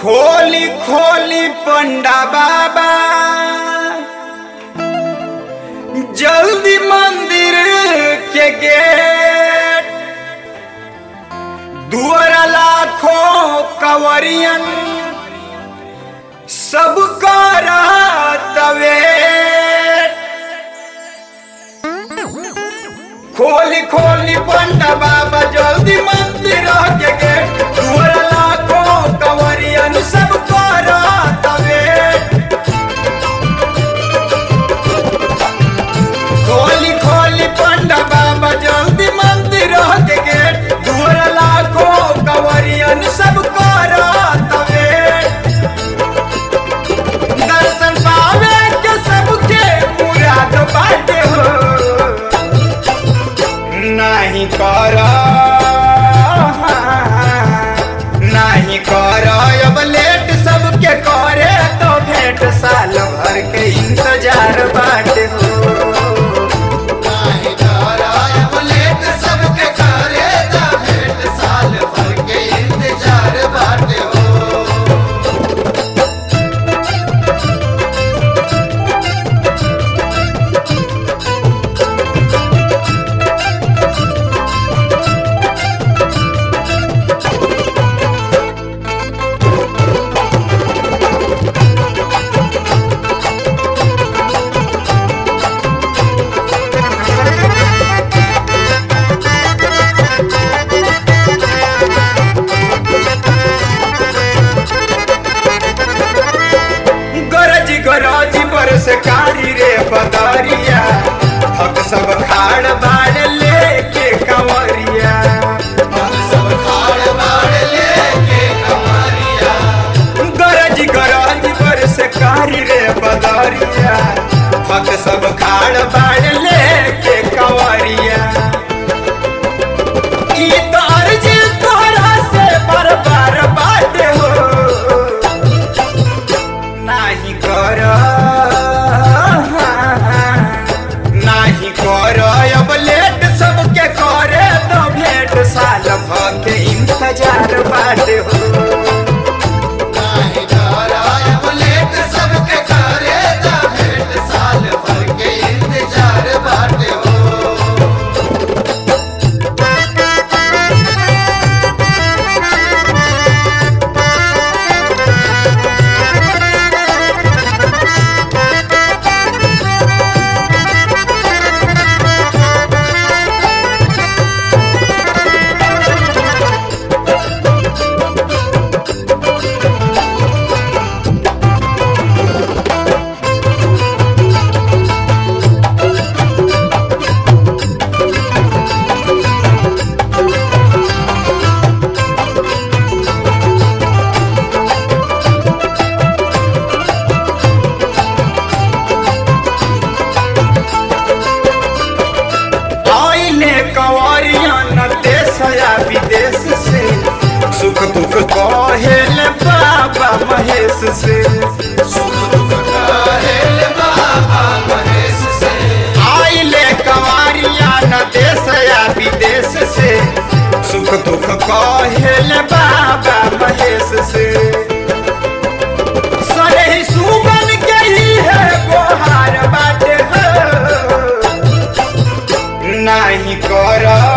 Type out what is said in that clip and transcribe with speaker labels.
Speaker 1: खोली खोली पंडा बाबा जल्दी मंदिर के गेट दुआरा लाखों कवरियन सब तवे खोली खोली पंडा बाबा जल्दी मंदिर के गेट दुआरा लाखों कवरियन सब तवे खोली खोली पंडा बाबा जल्दी मंदिर के गेट दूर लाखों कवरियन सब तवे दर्शन पावे के सबके मुराद बाटे हो नहीं कर नहीं कर अब लेट सबके करे तो भेंट साल भर के इंतजार बाटे हो
Speaker 2: नाही डराय बुलेट सबके करे दा भेंट साल भर के इंतजार बाटे हो
Speaker 1: गरज गरज बरस कारी रे बदरिया हक सब खाड़ बाड़ लेके कंवरिया
Speaker 2: हम सब खाड़ बाड़ लेके कमरिया
Speaker 1: गरज गरज बरस कारी रे बदरिया हक सब खाड़ बाड़ लेके कंवरिया ई तो अर्जी तोहरा से बार बार बाटे हो नाही कर नाही कर अब लेट सबके करे तो भेंट साल भर के इंतजार बाटे हो
Speaker 2: नाही डराय बुलेट सबके करे दा भेंट साल भर के इंतजार बाटे हो
Speaker 1: आइले कंवरिया न देश या विदेश से सुख दुख कहेल बाबा महेश से
Speaker 2: सुख दुख कहेल बाबा महेश से
Speaker 1: आइले कंवरिया न देश या विदेश से सुख दुख कहेल बाबा महेश से सही सुमन के ही है गोहार बाटे हो नहीं कर